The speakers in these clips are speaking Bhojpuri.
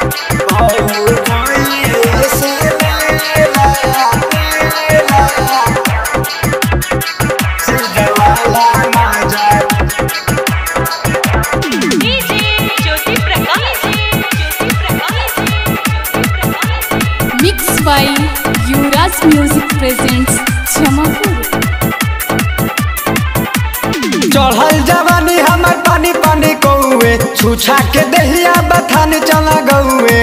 भौजाइए से लेला लेला से जवाला माजा DJ Jyoti Prakash Jyoti Prakash Jyoti Prakash mix by Yuvraj music presents Jamapur चढ़ल जवानी हमर पानी पानी कौए छुछा के दहिया बथान चला गौए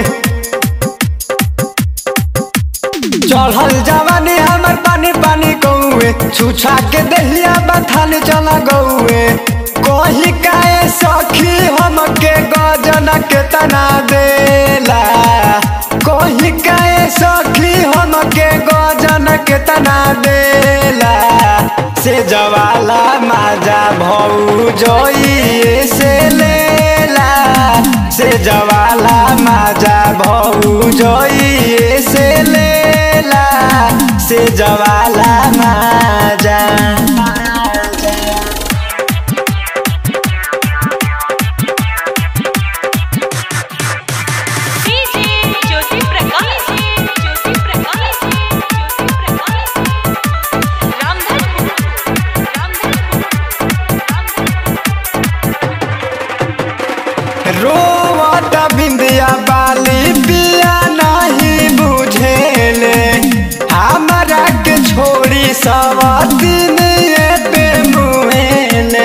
चढ़ल जवानी हमर पानी पानी कौए छुछा के दहिया बथान चला गौए कही काए सखी हमके गजन के तना देला कही काए सखी हमके गजन के तना देला से जवाला माजा भौजइए से लेला से जवाला माजा भौजइए से लेला से जवाला माजा डीजे ज्योति प्रकाश ज्योति प्रकाश ज्योति प्रकाश रामधनपुर रामधनपुर रोवत बिंदिया बाली पिया नहीं बुझेले हमरा के छोड़ी सब दिन पे मुहेले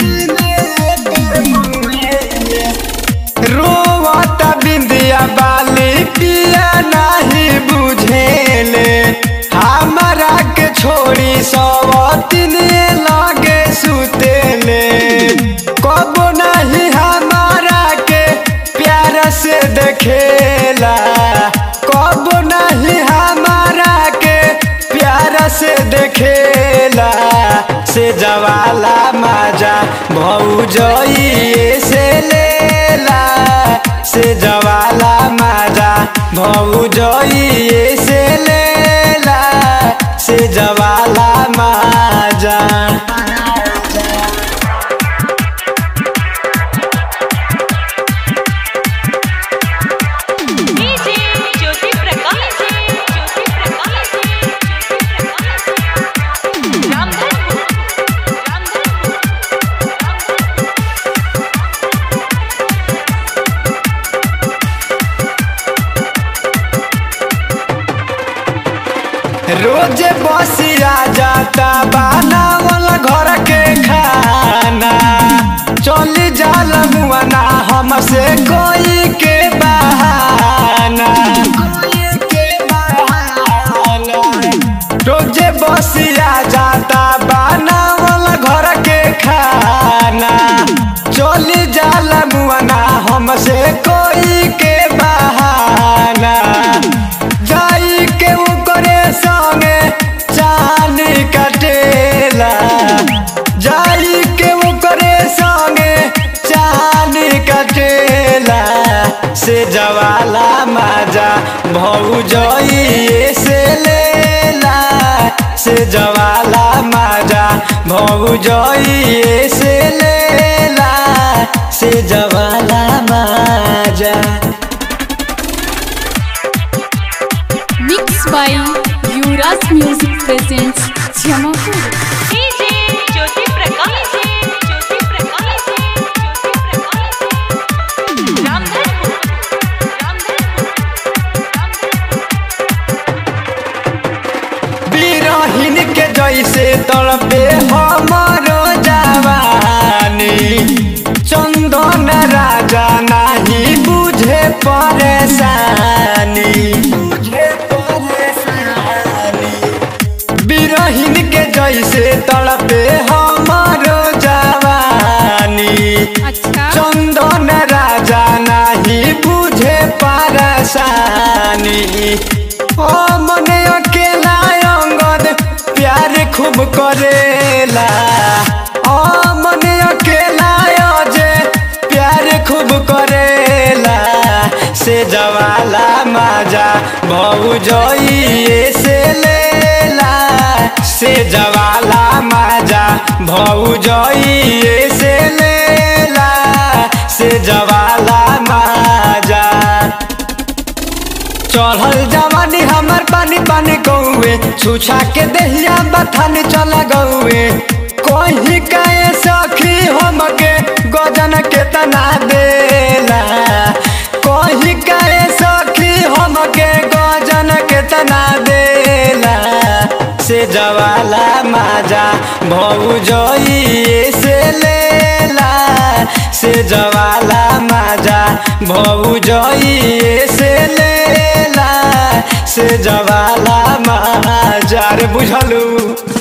रोवत बिंदिया बाली पिया नहीं बुझेले हमरा के छोड़ी सब दिन लगे सुतेले कब नहीं हमारा के प्यार से देखेला कब नहीं हमारा के प्यार से देखेला से जवाला माजा भौजइए से लेला से जवाला माजा भौजइए से लेला से जवाला माजा डीजे ज्योति प्रकाश ज्योति प्रकाश ज्योति प्रकाश रामधनपुर रामधनपुर रोज बसिया जाता बनावल घर के खाना चली जाल मुआना हमसे कोई के बहाना रोज बसिया जाता बनावल घर के खाना चली जाल मुआना हमसे कोई के बहाना जाई के ओकरे संगे चानी कटेला जाई के ओकरे संगे चानी कटेला से जवाला माजा भौजइए से लेला से जवाला माजा भौजइए से लेला से जवाला माजा mix by Yuvraj music presents Jamapur DJ Jyoti Prakash Jyoti Prakash Jyoti Prakash Ramdhanpur Ramdhanpur बिरहिन के जैसे तड़पे हमारो जवानी चंदन राजा नहीं बुझे परेशानी बिरहिन के जैसे तड़पे हमारो जवानी अच्छा चंदन राजा नहीं बुझे परेशानी ओ मने अकेला अंगद प्यार खूब करेला ओ मने अकेला अजे प्यार खूब करेला से जवाला माजा भौजइए से लेला से जवाला माजा भौजइए से लेला से जवाला माजा छुछा के दहिया बथान चल गौए कहीं कहे सखी हमके गजन केतना देला कहीं कहे सखी हमके गजन केतना देला से जवाला माजा भौजइए से लेला से जवाला माजा भौजइए से लेला से जवाला माजा रे बुझलू